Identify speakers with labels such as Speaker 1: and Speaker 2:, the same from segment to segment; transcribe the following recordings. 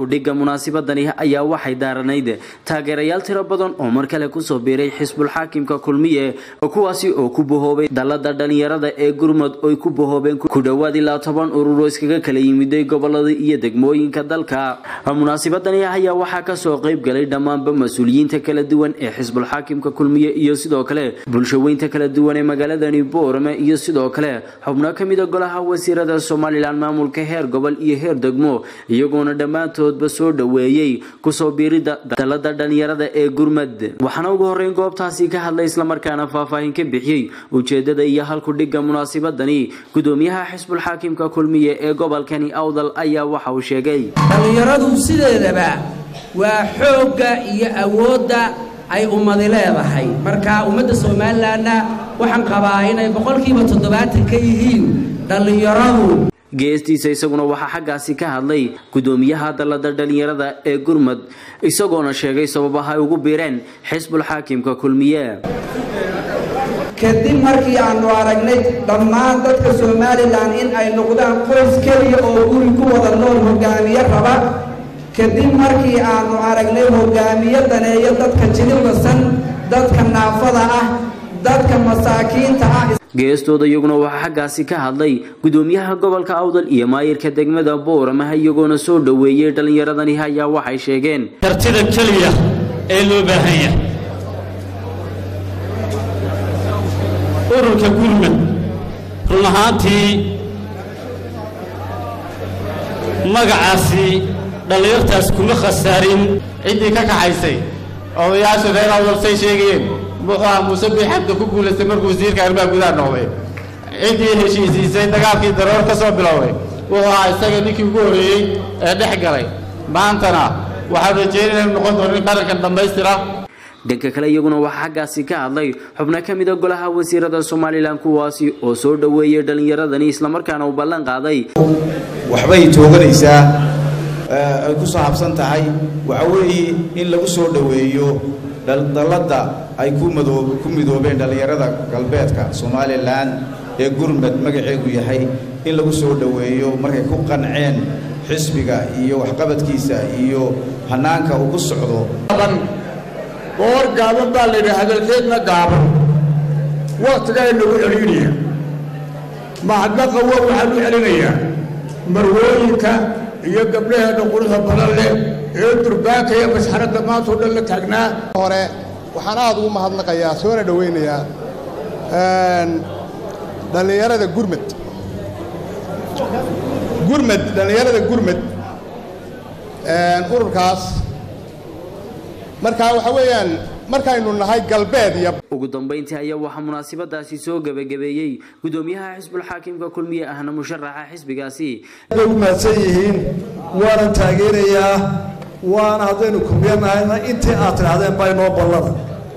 Speaker 1: halkudhigga munaasabadani ayaa waxay daaranayd taageerayaal tiro badan oo mar kale kusoo biiray xisbul xaakimka kulmiye kuwaasi oo ku bahoobay dalada dhalinyarada ee gurmud oy ku bahoobeen ku dhowaad ilaa toban urur oo iskaga kala yimiday gobolada iyo degmooyinka dalka munaasabadani ayaa waxaa kasoo qayb galay dhammaanba mas-uuliyiinta kala duwan ee xisbul xaakimka kulmiye iyo sidoo kale bulshaweynta kala duwan ee magaaladani boorame iyo sidoo kale xubno kamida golaha wasiirada somalilan maamulka heer gobol iyo heer degmo iyagoona dhammaantoodba soo dhoweeyey kusoo biirida dalada dhalinyarada ee gurmad waxaana ugu horeyn goobtaasi ka hadlay islamarkaana faahfaahin ka bixiyey ujeedada iyo halkudhigga munaasabadani gudoomiyaha xisbul xaakimka kulmiye ee gobolkani awdal ayaa waxa uu sheegay
Speaker 2: dhallinyaradu sideedaba waa xoogga iyo awoodda ay ummadi leedahay marka ummadda somalilanna waxaan qabaa inay boqolkiiba toddobaatan ka yihiin dhallinyaradu
Speaker 1: geestiisa isaguna waxaa xaggaasi ka hadlay gudoomiyaha dalada dhalinyarada ee gurmud isagoona sheegay sababaha ay ugu biireen xisbul xaakimka kulmiye
Speaker 3: kadib markii aanu aragnay dhammaan dadka somalilan in ay noqdaan qoys keliya oo guri ku wada nool hogaamiye raba kadib markii aanu aragnay hogaamiye daneeyo dadka jilibasan dadka naafada ah dadka masaakiinta ah
Speaker 1: geestooda iyaguna waxaa xaggaasi ka hadlay gudoomiyaha gobolka awdal iyo maayirka degmada booramaha iyagoona soo dhoweeyey dhallinyaradani ayaa waxay sheegeen
Speaker 4: kartida keliya ee loo baahan yahay ururka gurmud run ahaantii magacaasi dhallinyartaas kuma khasaarin
Speaker 5: ciddii ka kaxaysay odayaasha reer awdal say sheegayeen muxuu ahaa muuse biixabda ku guulaystay markuu wasiirka arrimaha gudaha noqday ciddii heshiisiisay dagaalkii daroor ka soo bilowday wuxuu ahaa isaga ninkii ugu horreeyey ee dhex galay maantana waxaan rajeynaya inuu noqon doono in qarankan dhammaystira
Speaker 1: dhanka kale iyaguna waxaa xaggaasi ka hadlay xubno ka mida golaha wasiirada somalilan kuwaasi oo soo dhoweeyey dhallinyaradani islamarkaana uu ballan qaaday
Speaker 6: waxbay tooganaysaa ay ku saabsan tahay waxa weeye in lagu soo dhoweeyo dalladda ay ku midoobeen dhallinyarada galbeedka somalilan ee gurmad magaceedu yahay in lagu soo dhoweeyo markay ku qanceen xisbiga iyo waxqabadkiisa iyo hannaanka uu ku socdo
Speaker 7: goor gaaban baa la yidhi hadalkeedna gaaban wakhtigaa inagu celinaya mahadna qawo waxaan u celinayaa marwooyinka iyo gabdhaheedha quruxda badan leh ee durbaanka iyo masxaradda maantao dhan la taagnaa
Speaker 8: hore waxaan aad ugu mahadnaqayaa soona dhowaynayaa dhallinyarada gurmad gurmad dhallinyarada gurmad ururkaas markaa waxa weeyaan markaynu nahay galbeed iyo
Speaker 1: ugu dambeyntii ayaa waxaa munaasabadaasi soo gebagabeeyey gudoomiyaha xisbul xaakimka kulmiye ahna musharaxa xisbigaasi
Speaker 9: bay u mahadsan yihiin waana taageerayaa waana haddaynu kulmiye nahayna intii aad tidhaahdeen baa inoo ballada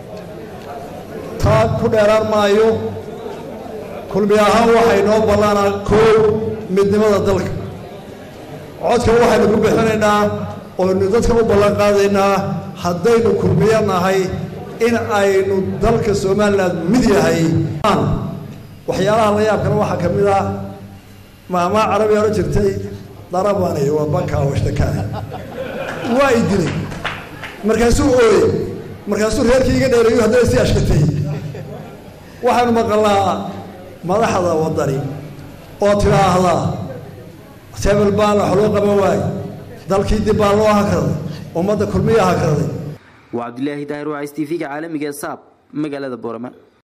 Speaker 9: taa ku dheeraan maayo kulmiye ahaan waxay noo ballanaa koow midnimada dalka codka waxaynu ku bixinaynaa oynu dadka u ballan qaadaynaa haddaynu kulmiye nahay in aynu dalka somalilan mid yahay waxyaalaha la yaabkana waxaa ka mid ah maamaa carabi hore jirtay darabani waa bankaa washtakaani waa i dilay markaasuu ooyey markaasuu reerkii iga dheereeyo haddana si ashkatay waxaanu maqalnaa madaxda waddani oo tidhaahdaa sebel baana wax loo qaban waaye dalkii dib baa loo hakraday ummadda kulmiya hakraday
Speaker 1: waa cabdilaahi daahir waa s t v-ga caalamiga saab magaalada boorama